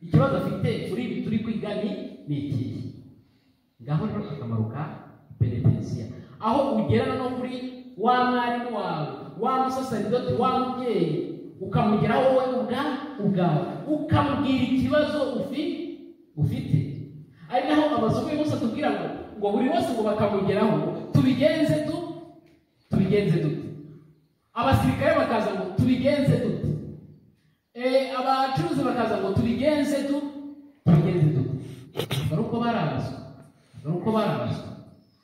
ikibazo afite kuri ibi turi kwiga ni ni ikihe ngaho rero akamaro ka penetensiya aho ugerana no kuri wa mwarimu wawe wa musasaridoti wa mubyeyi ukamugeraho wowe ubwa ubwawe ukamubwira ikibazo ufi ufite ari naho abazungu bose tubwira ngo ngo buri wese ngo bakamugeraho tubigenze tu tubigenze dute abasirikare bakaza ngo tubigenze dute abacuruzi bakaza ngo tubigenze tu tubigenze dute dore uko barabazwa dore uko barabazwa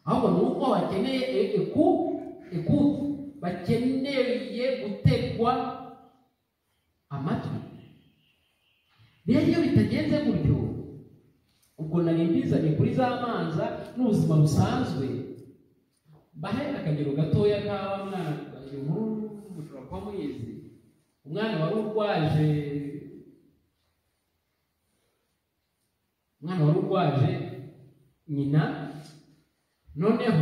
ahubwo ni uko bakeneye eku eku bakeneye gutegwa amatwi rero iyo bitagenze gutyo ubwo nari mbizanye kuri za manza n'ubuzima busanzwe bahe akagero gatoya k'aba mwana uyu nkuru mushobora kuba muyizi umwana wari urwaje umwana wari urwaje nyina noneho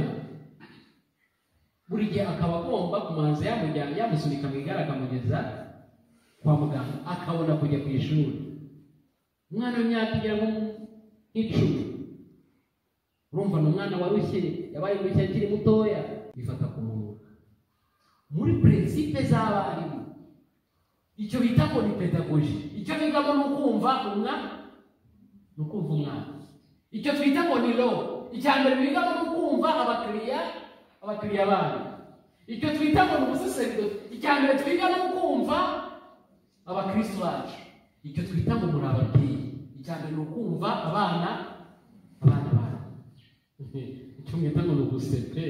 buri gihe akaba agomba kumanza yamujyana yamusunika mu igare akamugeza kwa muganga akabona kujya ku ishuri umwana w'imyaka igera nk'icumi urumva ni umwana warushye yabaye mushya akiri mutoya bifata ku munwa muri prinsipe z'abarimu icyo bita ngo ni pedagoji icyo bigamo ni ukumva umwana ni ukumva umwana icyo twita ngo ni lo icya mbere bigamo ni ukumva abakiriya abakiriya bayo icyo twita ngo ni ubusesenguzi icya mbere twiga ni ukumva abakristo bacu icyo twita ngo muri ababyeyi icya mbere ni ukumva abana abana bacu icyo mwita ngo ni ugusete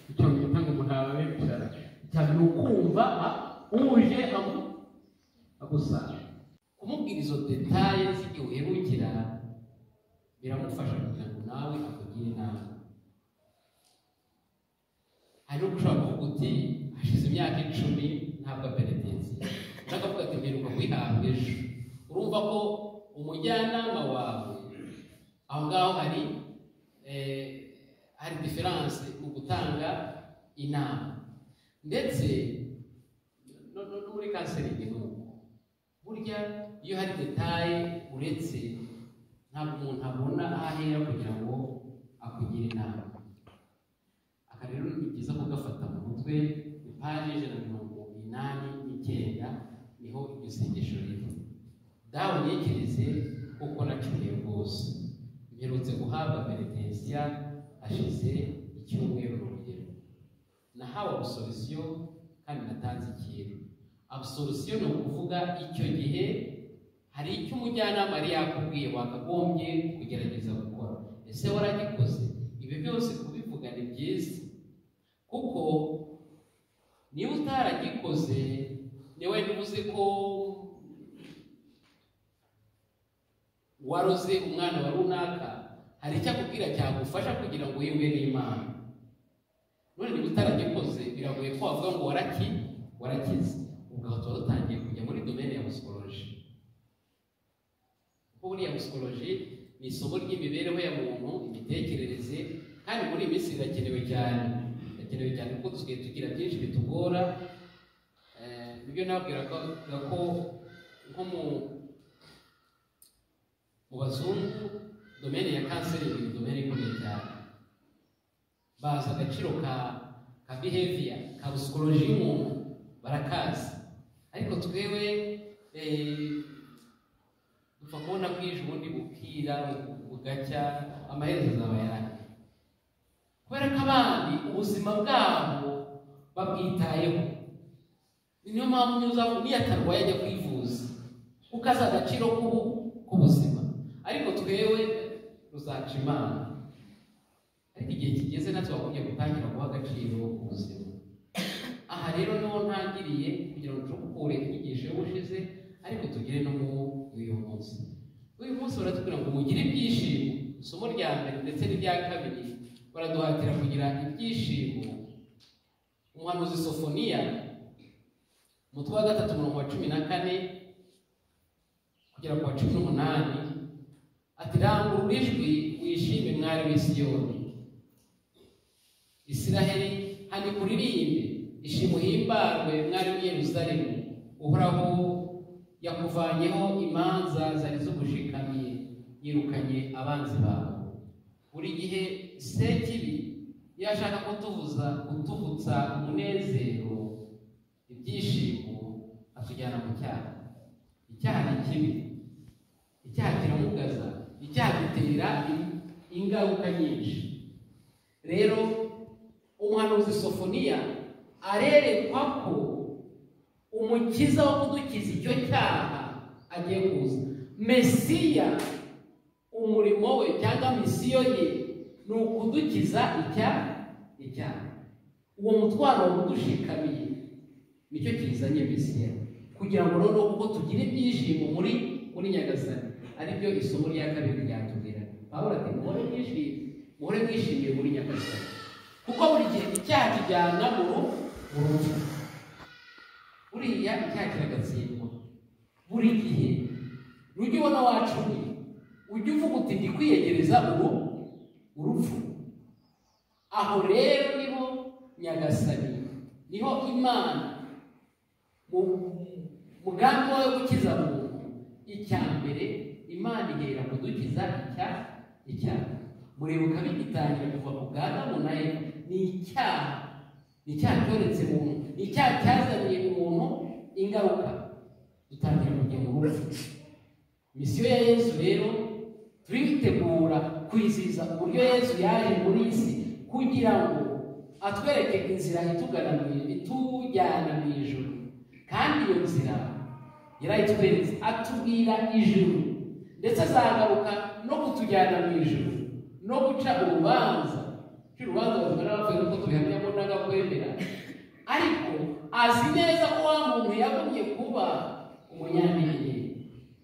icyo mwita ngo muri ababicara icya mbere ni ukumva uje agusanga kumubwira izo detaye z'igihe uhebukira biramufasha kugira ngo nawe akugire inama hari n'ubwo ushobora kuvuga uti hashize imyaka icumi ntabwo apenetensi ushaka kuvuga ati mperuka kwihabwa ejo urumva ko umujyanama wawe aho ngaho hari hari diferanse mu gutanga inama ndetse no muri kanseri ni uko burya iyo hari detaye uretse ntabwo umuntu abona aho ahera kugira ngo akugire inama aka rero ni byiza kugafata mu mutwe ni paji ijana na mirongo inani n'icyenda niho iryo sengesho riri dawe ntekereze kuko nacuye rwose mperutse guhabwa penetensiya hashize icyumweru urugero nahawe abusorisiyo kandi natanze ikintu abusorisiyo ni ukuvuga icyo gihe hari icyo umujyanama yari yakubwiye wakagombye kugerageza gukora ese waragikoze ibi byose kubivuga ni byiza kuko niba utaragikoze niwe uzi ko waroze umwana wa runaka hari icyo akubwira cyagufasha kugira ngo wiyumve n'imana none niba utaragikoze biragoye ko wavuga ngo waraki warakize ubwo aho tuba dutangiye kujya muri domene ya musikoloji kuko buriya musikoloji ni isomo ry'imibereho ya muntu imitekerereze kandi muri iyi minsi birakenewe cyane birakenewe cyane kuko dusigaye tugira byinshi bitugora nibyo nabwiraga ko nko mu mu bazungu domene ya kanseri ni domene ikomeye cyane bazi agaciro ka ka behavior ka psychology y'umuntu barakazi ariko twewe dupfa kubona bwije ubundi bukira bugacya amaherezo azaba yanjye kubera ko abandi ubuzima bwabo babwitayeho niyo mpamvu nyuzaho niyo atarwaye ajya kwivuza kuko azi agaciro k'ubuzima ariko twewe ruzaca imana ariko igihe kigeze natwe bakwiye gutangira guha agaciro ubuzima aha rero niho ntangiriye kugira ngo nshobore inyigisho y'ubushize ariko tugere no mu uyu munsi uyu munsi baratubwira ngo mugire ibyishimo isomo rya mbere ndetse n'irya kabiri baraduhatira kugira ibyishimo umuhanuzi sofoniya umutwe wa gatatu umurongo wa cumi na kane kugera ku wa cumi n'umunani ati rangurura ijwi wishime mwari w'isiyoni isiraheli hano ikuririmbe ishima uhimbarwe mwari w'i yeruzalemu uhoraho yakuvanyeho imanza zari z'ubushikamye yirukanye abanzi bawe buri gihe sekibi yashaka kutubuza kutubutsa umunezero ibyishimo atujyana mu cyaha icyaha ni kibi icyaha kiramugaza icyaha gitera ingaruka nyinshi rero umuhanuzi sofoniya arerekwa ko umukiza wo kudukiza icyo cyaha agiye kuza mesiya umurimo we cyangwa misiyo ye ni ukudukiza icyaha icyaha uwo mutwaro udushikamiye nicyo kizanye mesiya kugira ngo noneho kuko tugire ibyishimo muri muri nyagasani aribyo isomo rya kabiri ryatubwira pawulo ati muhore mwishimye muhore mwishimiye muri nyagasani kuko buri gihe icyaha kijyana mu rupfu buriya icyaha kiragatsindwa buri gihe nujya ubona wacuye ujye uvuga uti ndi kwiyegereza ubu urupfu aho rero niho nyagasani niho imana mugambi wawe gukiza muntu icya mbere imana ihera kudukiza icyaha icyaha murebuka bigitangira kuva mu bwadamu nayo ni icyaha ni icyaha cyoretse muntu ni icyaha cyazaniye umuntu ingaruka dutangira kujya mu rupfu misiyo ya yesu rero turitegura kwizihiza uburyo yesu yaje muri iyi si kugira ngo atwereke inzira itugana itujyana mu ijoro kandi iyo nzira yarayitweretse atubwira ijuru ndetse azagaruka no kutujyana mu ijuru no guca urubanza cy'urubanza bavuga n'abapfuye kuko tubihamya ngo n'agakwemera ariko azi neza ko wa muntu yagumye kuba umunyantegenyeya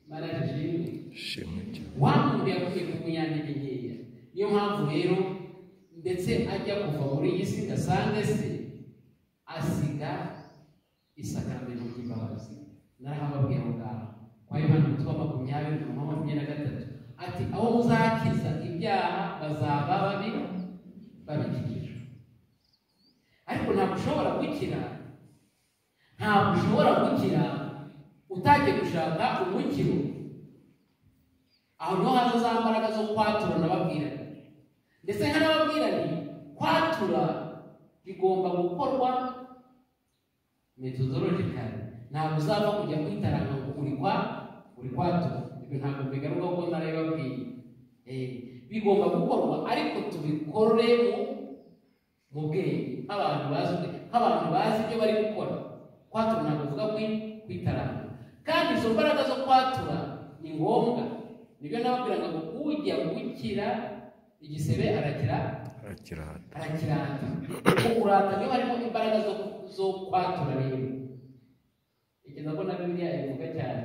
barajijwe shimwe cyane wa muntu yagumye kuba umunyantegenyeya niyo mpamvu rero ndetse ajya kuva muri iyi si gasange se asiga isakaramentu ry'imbabazi narahababwiye aho ngaho kwa yohana umutwe wa makumyabiri na makumyabiri na gatatu ati aho muzakiza ibyaha bazaba babi babikijijwe ariko ntabwo ushobora gukira ntabwo ushobora gukira utagiye gushaka umukiro aho niho haza za mbaraga zo kwatura n'ababwirane ndetse nk'ababwirane kwatura bigomba gukorwa metodologically ntabwo uzava kujya kwitaranga ngo uri kwa uri kwatura ibyo ntabwo bigaruka ko narabibabwiye Eh, bigomba gukorwa ariko tubikore mu mu bwenge nk'abantu bazi ubwenge, nk'abantu bazi ibyo bari gukora kwatura ntabwo uvuga kwi- kwitaranga kandi izo mbaraga zo kwatura ni ngombwa nibyo nababwiraga ngo ujya gukira igisebe arakira arakirata arakirata ukurata niba harimo imbaraga zo, zo kwatura rero ntekereza ko na bibiliya ivuga cyane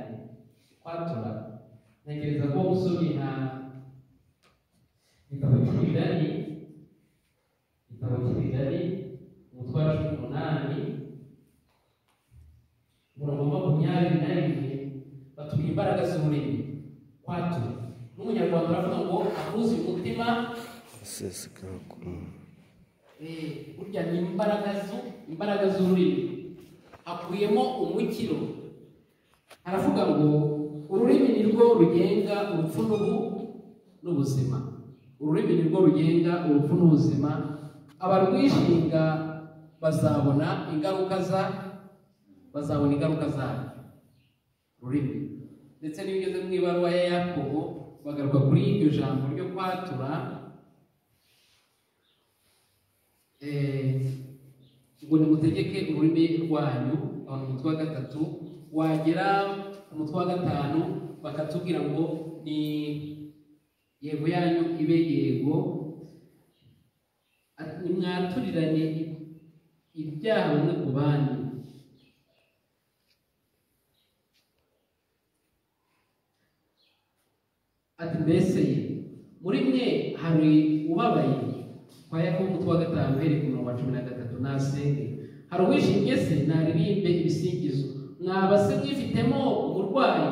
kwatura ntekereza ko usomye nka igitabo cy'imigani igitabo cy'imigani umutwe wa cumi n'umunani umurongo wa makumyabiri na rimwe batubwira imbaraga z'ururimi kwatura n'umunyarwanda uravuga ngo akuze umutima aseseka ku muntu Eh, burya ni imbaraga zu- imbaraga z'ururimi hakubiyemo umukiro haravuga ngo ururimi ni rwo rugenga urupfu n'ubu- n'ubuzima ururimi ni rwo rugenga urupfu n'ubuzima abarwishinga bazabona ingaruka za bazabona ingaruka zarwo ururimi ndetse n'iyo ugeze mu ibaruwa ya yakobo bagaruka kuri iryo jambo ryo kwatura Eh, ngo nimutegeke ururimi rwanyu aho ni umutwe wa gatatu wagera ku mutwe wa gatanu bakatubwira ngo ni yego yanyu ibe yego Ati, nimwaturirane ibyaha bimwe ku bandi ati mbese muri mwe hari ubabaye kwa yakobo umutwe wa gatanu uhereye ku murongo wa cumi na gatatu nasenge hari uwishimye se naririmbe ibisingizo mwaba se mwifitemo uburwayi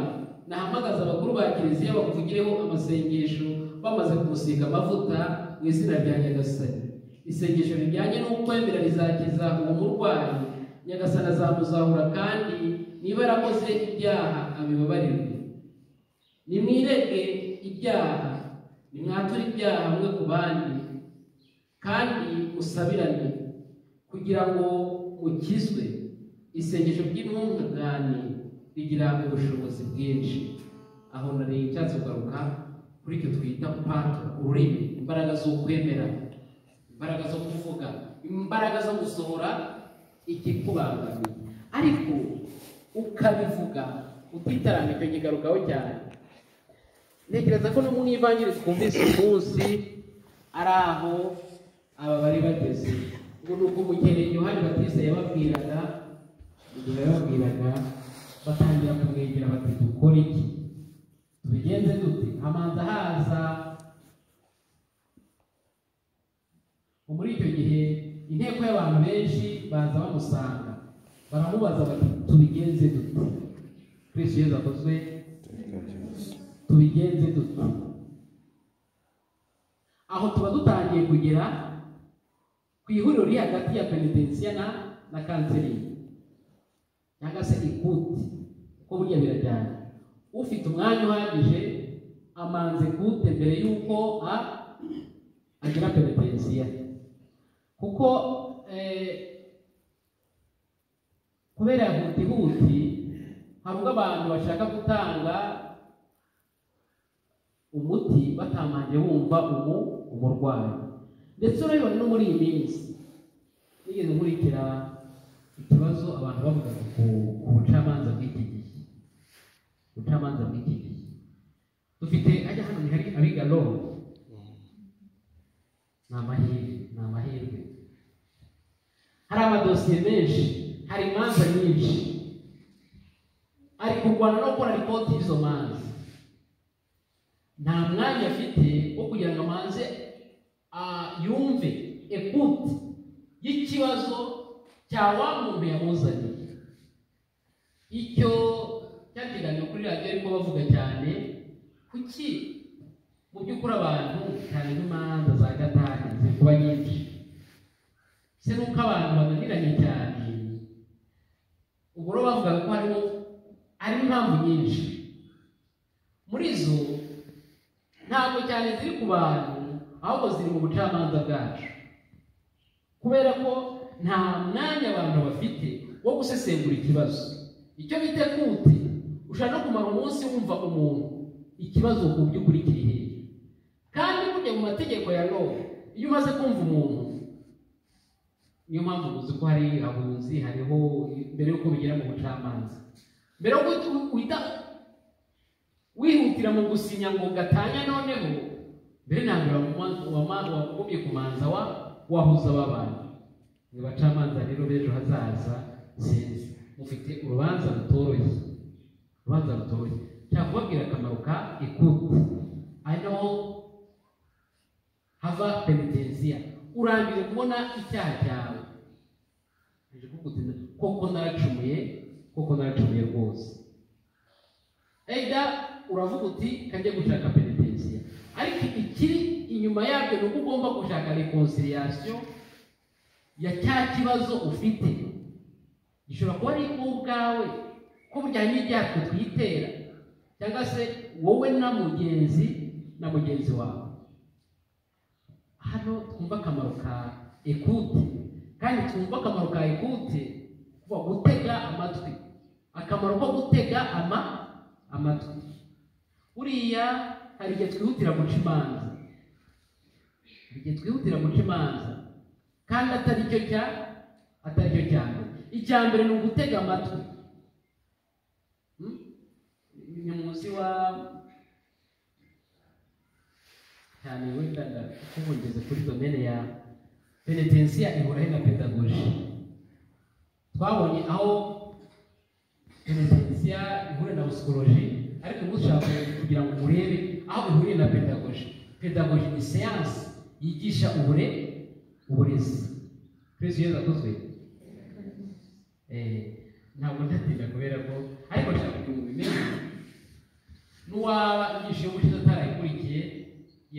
nahamagaza abakuru ba kiliziya bakuvugireho amasengesho bamaze kumusiga amavuta mu izina rya nyagasani isengesho rijyanye n'ukwemera rizakiza uwo murwayi nyagasani azamuzahura kandi niba yarakoze ibyaha abibabarirwe nimwireke ibyaha nimwature ibyaha hamwe ku bandi kandi musabirane kugira ngo mukizwe isengesho ry'intungane rigira ubushobozi bwinshi aho nari nshatse kugaruka kuri icyo twita pato ururimi imbaraga z'ukwemera imbaraga zo kuvuga imbaraga zo gusohora ikikubangamiye ariko ukabivuga utitaramye icyo kigarukaho cyane ntekereza ko no mu ivanjiri twumvise umunsi ari aho aba bari bageze ngo ni uko umugeni yohani batise yababwiraga igihe yababwiraga batangira kumwegera bati dukore iki tubigenze dute hamanza haza muri icyo gihe inteko y'abantu benshi baza bamusanga baramubaza bati tubigenze dute kristo yezu akozwe iteka ryose tubigenze dute aho tuba dutangiye kugera ku ihuriro riri hagati ya penetensiya na na kanseri cyangwa se ikuti kuko burya birajyana ufite umwanya uhagije amanze kute mbere y'uko a agira penetensiya kuko eh, kubera hutihuti hari ubwo abantu bashaka gutanga umuti batamanje bumva ubu umurwayi ndetse urabibona no muri iyi minsi nigeze nkurikira ikibazo abantu bavuga ku ku bucamanza bw'iki gihe ubucamanza bw'iki gihe dufite ajya hano hari abiga lowo ni amahirwe ni amahirwe hari amadosiye menshi hari imanza nyinshi ari kurwana no gukora ripoti y'izo manza nta mwanya afite wo kugira ngo amanze ah, yumve ekuti y'ikibazo cya wa muntu yamuzaniye icyo cyateganijwe kuri radiyo ariko bavuga cyane kuki mu by'ukuri abantu cyane nk'imanza za gatanu ziri kuba nyinshi se nuko abantu bananiranye cyane ubwo rero bavugaga ko harimo harimo impamvu nyinshi muri zo ntabwo cyane ziri ku bantu ahubwo ziri mu bucamanza bwacu kubera ko nta mwanya abantu bafite wo gusesengura ikibazo icyo bita kuti ushaka no kumara umunsi wumva umuntu ikibazo ku by'ukuri kiri hehe kandi burya mu mategeko ya lowe iyo umaze kumva umuntu niyo mpamvu muzi ko hari abunzi hariho mbere y'uko bigera mu bucamanza mbere y'uko uhita- uhita wihutira mu gusinya ngo gatanya noneho mbere na mbere wama- wama- wagumye kumanza wa wahuza w'abantu ni bacamanza rero b'ejo hazaza sinzi mufite urubanza rutoroshye urubanza rutoroshye nshaka kubabwira akamaro ka ikuti ano hava penitensiya urangije kubona icyaha cyawe Ije kukutinda, koko naracumuye koko naracumuye rwose ega uravuga uti kajya gushaka penitensiya ariko ikiri inyuma yabyo ni uko ugomba gushaka reconciliation ya cya kibazo ufite gishobora kuba ari wowe ubwawe ko bujyanye n'ibyaha twe twitera cyangwa se wowe na mugenzi na mugenzi wawe hano twumva akamaro ka ekute kandi twumva akamaro ka ekute kuba gutega amatwi akamaro ko gutega ama amatwi buriya hari igihe twihutira guca imanza hari igihe twihutira guca imanza kandi atari cyo cya atari cyo cya mbere icya mbere ni ugutega amatwi Hmm? ni munsi wa cyane wenda ndakuvugeze kuri domene ya penetensiya ihurahe na pedagoji twabonye aho penetensiya ihura na psychologie ariko ubu dushaka kugira ngo urebe aho ihuriye na pedagoji pedagoji ni siyansi yigisha ubure uburezi kristo yezu akozwe Eh, ntabwo ndatinda kubera ko ariko nshaka kugira ngo ubimenye n'uwaba inyigisho y'ubushize atarayikurikiye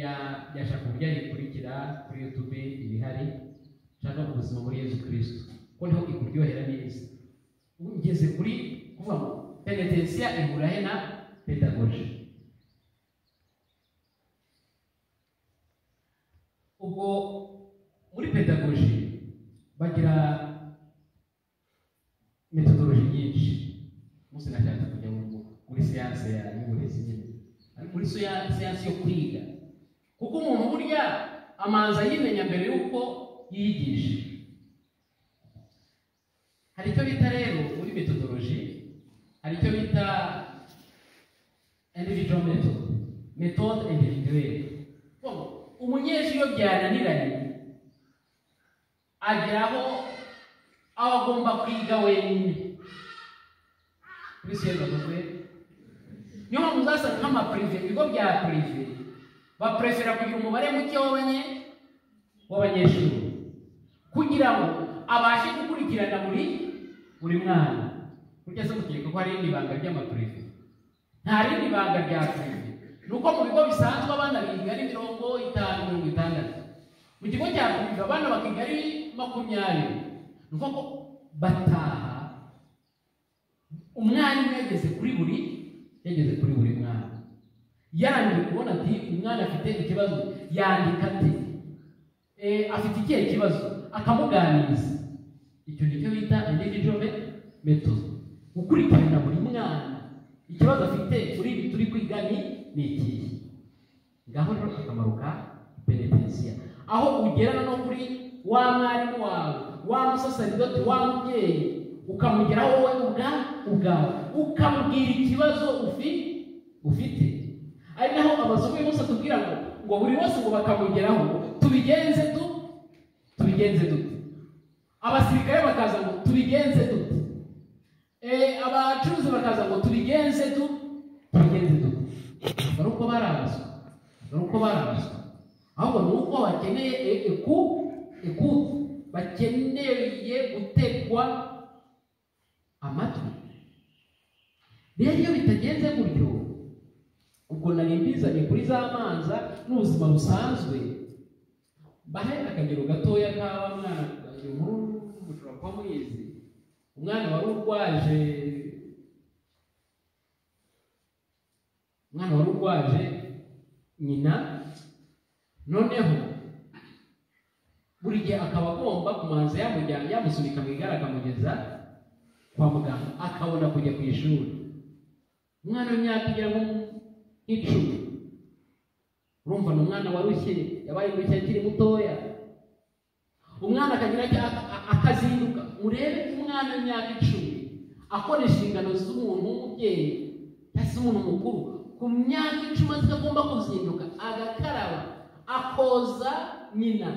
ya- yashaka uburyo yayikurikira kuri youtube ibihari nshaka ubuzima muri yezu kirisito ko niho ikuryohera neza ugeze kuri ku kuvuga ngo penetensiya ihurahe na pedagoji ubwo muri pedagoji bagira metodoloji nyinshi munsi nashaka kujya mu- muri siyanse ya y'uburezi nyine ari muri siya- siyanse yo kwiga kuko umuntu burya amanza yimenya mbere y'uko yiyigisha hari icyo bita rero muri metodoloji hari icyo bita individual method methode individuelle Urumva, umunyeshuri iyo byananiranye agera aho aba agomba kwiga wenyine kristo yazavuze niyo mpamvu uzasanga nk'amapurive ibigo bya purive baprefera kugira umubare muke w'abanye- w'abanyeshuri kugira ngo abashe gukurikirana buri buri mwana burya se mukeka ko hari irindi banga ry'amapurive nta rindi banga rya purive ni uko mu bigo bisanzwe abana biga ari mirongo itanu mirongo itandatu mu kigo cya purive abana bakiga ari makumyabiri ni uko ko bataha umwarimu yageze kuri buri yageze kuri buri mwana yandi ubona ati umwana afite ikibazo yandika ati eh, afite ikihe kibazo akamuganiriza icyo nicyo bita individual me- method gukurikirana buri mwana ikibazo afite kuri ibi turi kwiga ni ni ikihe ngaho rero akamaro ka penetensiya aho ugerana no kuri wa mwarimu wawe wa musasaridoti wa mubyeyi ukamugeraho wowe ubwa ubwawe ukamubwira ikibazo ufi- ufite ari naho amasomo yose atubwira ngo ngo buri wese ngo bakamugeraho tubigenze tu tubigenze dute abasirikare bakaza ngo tubigenze dute Eh, abacuruzi bakaza ngo tubigenze tu tubigenze dute dore uko barabazwa dore uko barabazwa ahubwo ni uko bakeneye e- eku eku bakeneye gutegwa amatwi rero iyo bitagenze gutyo ubwo nari mbizanye kuri za manza n'ubuzima busanzwe bahe akagero gatoya k'aba mwana uyu nkuru mushobora kuba muyizi umwana wari urwaje umwana wari urwaje nyina noneho buri gihe akaba agomba kumanza yamujyana yamusunika mu igare akamugeza kwa muganga akabona kujya ku ishuri umwana w'imyaka igera mu icumi urumva ni umwana warushye yabaye mushya akiri mutoya umwana akagira aka- aka- akazinduka urebe umwana w'imyaka icumi akora inshingano z'umuntu w'umubyeyi cyangwa se umuntu mukuru ku myaka icumi azi ko agomba kuzinduka agakaraba akoza nyina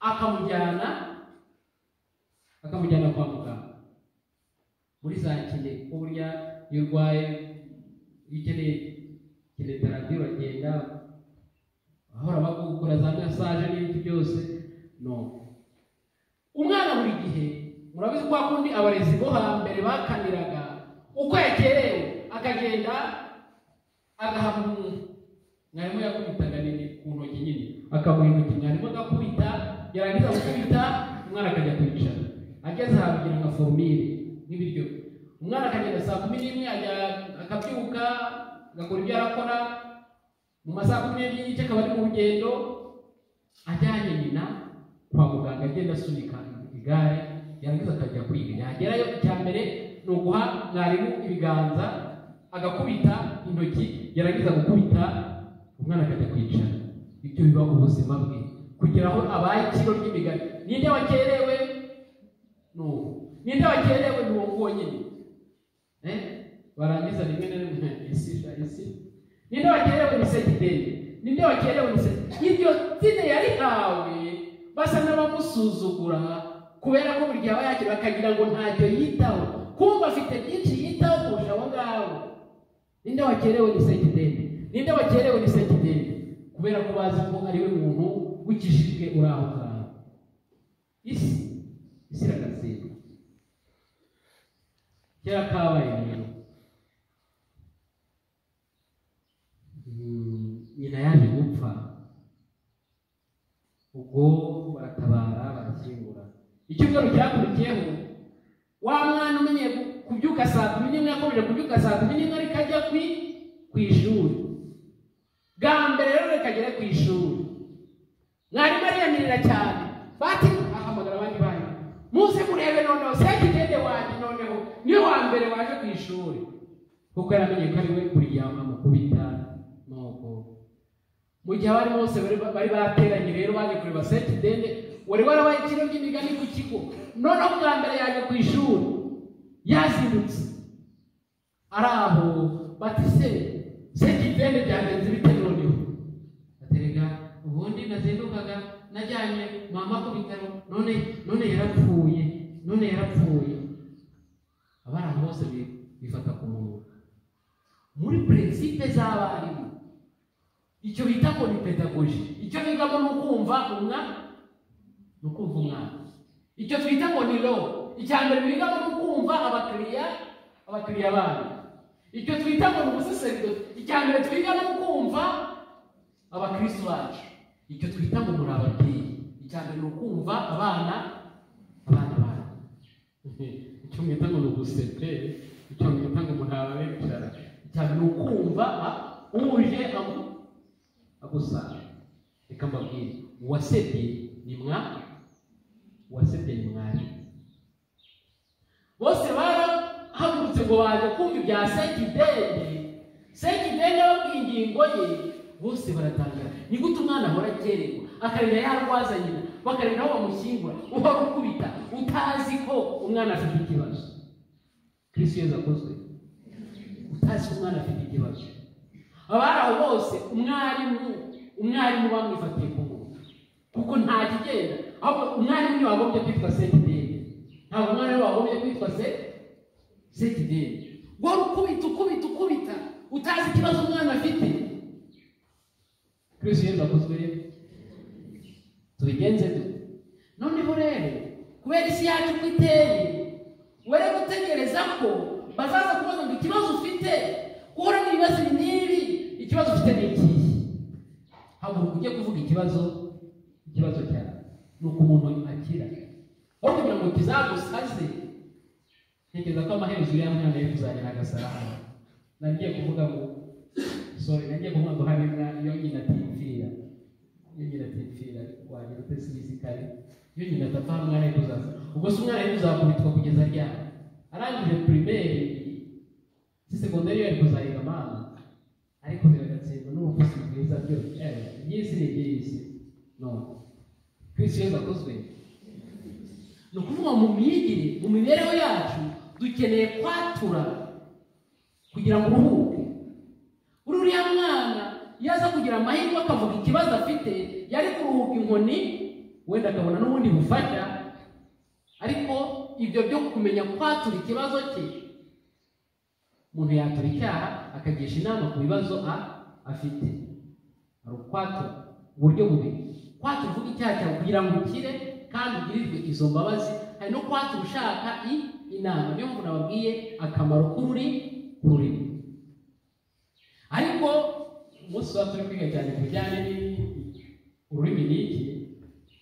akamujyana akamujyana kwa muganga muri za kine kuko burya iyo urwaye iyo ukeneye kine terapi uragenda ahora bagukora za masaje n'ibindi byose no umwana buri gihe murabizi kwa kundi abarezi bo hambere bakaniraga uko yakerewe akagenda agahabwa umuntu mwarimu yakubitaga nini ku ntoki nyine akaguha intoki mwarimu agakubita yarangiza gukubita umwana akajya kwicara ageze ahantu kugira nka forumire n'ibiryo umwana akagenda saa kumi n'imwe ajya akabyuka agakora ibyo arakora mu masaha kumi n'ebyiri n'igice akaba ari mu rugendo ajyanye nyina kwa muganga agenda asunika igare yarangiza akajya kwiga yagerayo icya mbere ni uguha mwarimu ibiganza agakubita intoki yarangiza gukubita umwana akajya kwicara ibyo biba ubuzima bwe kugira ngo abaye ikiro ry'imigani ninde wakerewe ni uwo ninde wakerewe ni uwo nguwo nyine Eh? barangiza rimwe na rimwe isi isi ninde wakerewe ni segiteri ninde wakerewe ni segiteri iryo tine yarihawe basa n'abamusuzugura kubera ko buri gihe aba yakira bakagira ngo ntacyo yitaho kumva afite byinshi yitaho kurusha abo ngabo ninde wakerewe ni segiteri ninde wakerewe ni segiteri kubera ko bazi ko ari we muntu w'ikijijwe uri aho ngaho isi isi iragatsindwa kera kabaye rero Mm, nyina yaje gupfa ubwo baratabara barashyingura icyumweru cyakurikiyeho wa mwana umenyeye ku- kubyuka kubyuka saa kumi n'imwe yakomeje kubyuka saa kumi n'imwe ariko ajya ku ku ishuri bwa mbere rero reka agere ku ishuri mwarimu ariyamirira cyane bati ahamagara abandi bana muze murebe noneho sekidede wanjye noneho niwe wa mbere waje ku ishuri kuko yaramenye ko ari we kuryama mukubita n'ubwo mu gihe abari bose bari bari bateranye rero baje kureba seti dende wari warabaye ikiro ry'imigani ku kigo noneho bwa mbere yaje ku ishuri yazindutse ari aho bati se seti dende byagenze bite noneho aterega ubundi nazindukaga najyanye mama ku bitaro none none yarapfuye none yarapfuye abari aho bose bi- bifata ku munwa muri prinsipe z'abarimu icyo bita ko ni pedagoji icyo bigamo ni ukumva umwana ni ukumva umwana icyo twita ngo ni lo icya mbere bigamo ni ukumva abakiriya abakiriya babo icyo twita ngo ni ubusaseridoti icya mbere twigamo ni ukumva abakristo bacu icyo twita ngo muri ababyeyi icya mbere ni ukumva abana abana banyu icyo mwita ngo ni ugusekere icyo mwita ngo muri ababicara icya mbere ni ukumva a- uje amu agusaba reka mbabwire uwasebye ni mwa uwasebye ni mwari bose barahagurutse ngo baje kumva ibya sekidende sekidende babwiye ingingo ye bose baratangara ni gute umwana ahora akererwa akarinda yarwaza nyina bakarinda aho bamushyingura uhora ukubita utazi ko umwana afite ikibazo kirisiyo yakozwe utazi ko umwana afite ikibazo abari aho bose umwarimu umwarimu bamwifatiye ku munwa kuko nta kigenda ahubwo umwarimu niwe wagombye kwitwa sekidende ntabwo umwarimu wagombye kwitwa se sekidende guhora ukubita ukubita ukubita utazi ikibazo umwana afite kirisi yezu akozwe rero tubigenze dute noneho rero kubera isi yacu uko iteye were gutegereza ko bazaza kubaza ngo ikibazo ufite uhora n'ibibazo ibi n'ibi ikibazo ufite ni ikihe haguruka ujye kuvuga ikibazo ikibazo cyawe ni uko umuntu akira aho kugira ngo kizagusaze ntekereza ko amaherezo uriya mwana yo kuzagera agasaraba nagiye kuvuga ngo sorry nagiye kuvuga ngo hari umwana iyo nyina atipfira iyo nyina atipfira wagira ute sinzi kare iyo nyina adapfa umwana we kuzaza ubwo se umwana we uzakubitwa kugeza ryari arangije pirimeri si segonderi yo yari kuzayiga amana ariko biragatsindwa n'ubuvuzi bwiza byo eh, iby'isi ni iby'isi no kristo yesu akozwe ni ukuvuga mu myigire mu mibereho yacu dukeneye kwatura kugira ngo uruhuke uri uriya mwana iyo aza kugira amahirwe akavuga ikibazo afite yari kuruhuka inkoni wenda akabona n'ubundi bufasha ariko ibyo byo kumenya kwatura ikibazo cye umuntu yatura icyaha akagisha inama ku bibazo a- afite hari ukwatura uburyo bubiri kwatura uvuga icyaha cyawe kugira ngo ukire kandi ugirirwe izo mbabazi hari no kwatura ushaka i inama niyo mpamvu nababwiye akamaro k'ururi kururimi ariko umunsi tuba turi kwiga cyane ku bijyanye ni- ururimi ni iki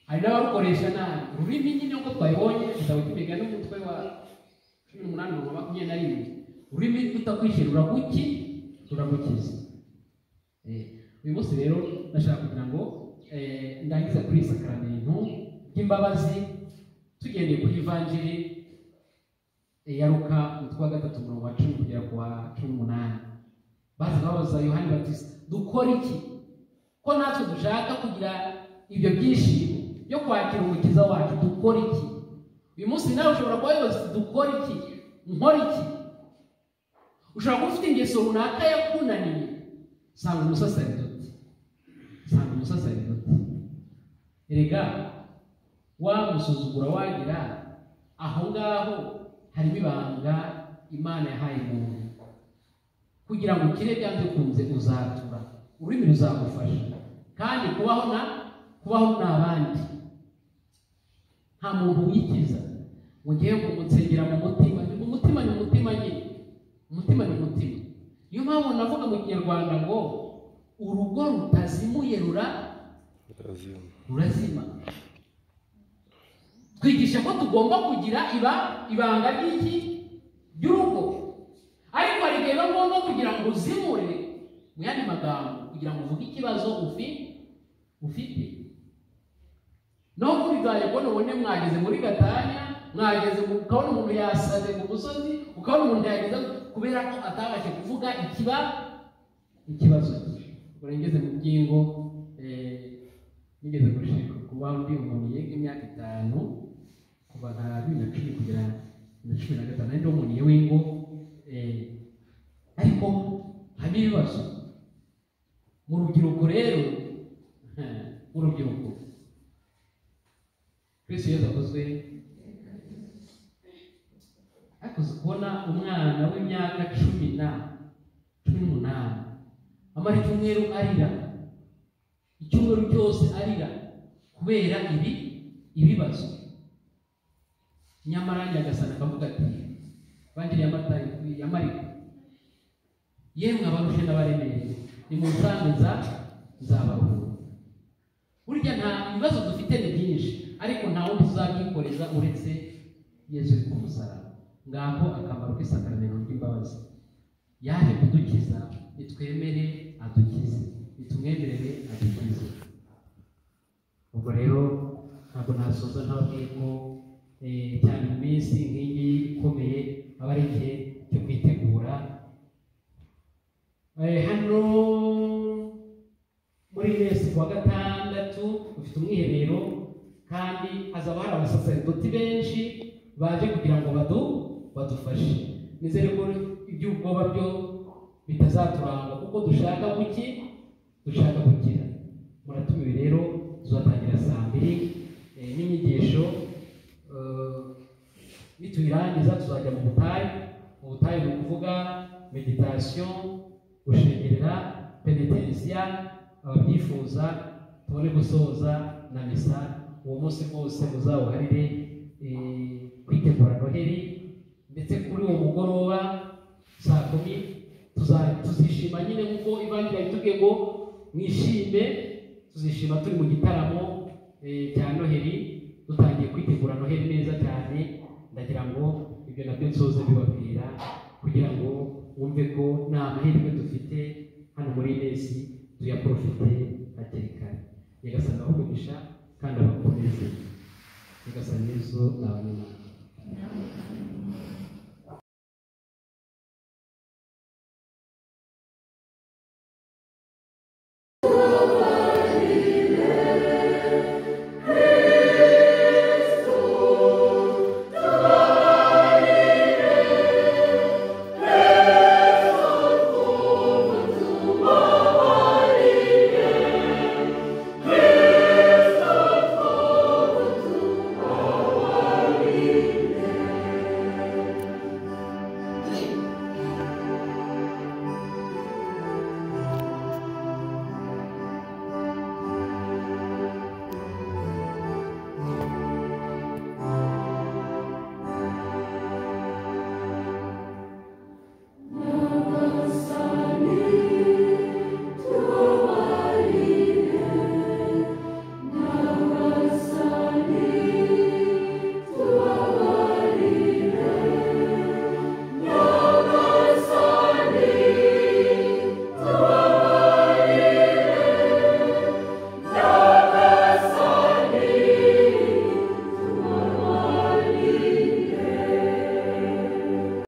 hari n'abarukoresha nabi ururimi nyine uko twabibonye igitabo cy'imigani n'umutwe wa cumi n'umunani na makumyabiri na rimwe ururimi rutakwishyura ruraguki ruragukiza Eh, uyu munsi rero ndashaka kugira ngo eh, ndangize kuri iyi sakaramintu ry'imbabazi tugendeye kuri ivanjiri eh, ya luka umutwe wa gatatu umurongo wa cumi kugera ku wa cumi n'umunani baza babaza yohani batisa dukora iki ko natwe dushaka kugira ibyo byishimo byo kwakira umukiza wacu dukora iki uyu munsi nawe ushobora kuba wibaza uti, dukora iki nkora iki ushobora kuba ufite ingeso runaka yakunaniye sanga umusaseridoti sanga umusaseridoti erega wamusuzugura wagira aho ngaho harimo ibanga imana yahaye umuntu kugira ngo ukire byanze ukunze uzatura ururimi ruzagufasha kandi kubaho na kubaho n'abandi nta muntu wikiza ngo ngewe ngo munsengera mu mutima ni mu mutima ni mu mutima nyine umutima ni umutima niyo mpamvu navuga mu kinyarwanda ngo urugo rutazimuye rura Razima. rurazima twigisha ko tugomba kugira iba ibanga ry'iki by'urugo ariko hari igihe biba ngombwa kugira ngo uzimure mu yandi magambo kugira ngo uvuge ikibazo ufi- ufite no kubiganya kubona ubone mwageze muri gatanya mwageze mu ukabona umuntu yasaze ku musozi ukabona umuntu yageze kubera ko atabashe kuvuga ikiba ikibazo cye ubwo rero ngeze mu byingo eh, nigeze gushika kuba ndi umuntu yiga imyaka itanu kuva nka bibiri na cumi kugera bibiri na cumi na gatanu ari umuntu w'ingo eh, ariko hari ibibazo mu rubyiruko rero mu rubyiruko kristo yesu akozwe akoze kubona umwana w'imyaka cumi na cumi n'umunani amara icyumweru arira icyumweru cyose arira kubera ibi ibibazo nyamara nyagasani akavuga ati bangiriye amatayi ya mariko yemwe abarushe n'abaremereye nimunsange nza nzabahura burya nta ibibazo dufite ni byinshi ariko nta wundi tuzabyikoreza uretse yesu uri ku musaraba ngaho akamaro k'isakaramento ry'imbabazi yaje kudukiza nitwemere adukize nitumwemerere adukize ubwo rero ntabwo nasoza ntabwiye ko eh, cyane mu minsi nk'iyi ikomeye aba ari igihe cyo kwitegura Eh, hano muri mesi kuwa gatandatu ufite umwiherero kandi hazaba hari abasaserdoti benshi baje kugira ngo badu badufashe nizere ko iby'ubwoba byo bitazaturanga kuko dushaka kuki dushaka gukira muratumiwe rero tuzatangira saa mbiri eh, n'inyigisho eh, nituyirangiza tuzajya mu butayu mu butayu ni ukuvuga meditasiyo gushengerera penetensiya ababyifuza tubone gusoza na misa uwo munsi wose muzawuharire eh, kwitegura noheri ndetse kuri uwo mugoroba saa kumi tuza- tuzishima nyine nk'uko ivangira bitubwiye ngo mwishime tuzishima turi mu gitaramo eh, cya noheri dutangiye kwitegura noheri neza cyane ndagira ngo ibyo nabyo nsoze bibabwira kugira ngo wumve ko nta mahirwe dufite hano muri nesi tuyaporofite hakiri kare nyagasani abakugisha kandi abakomeze nyagasani yezu ni abanyamahanga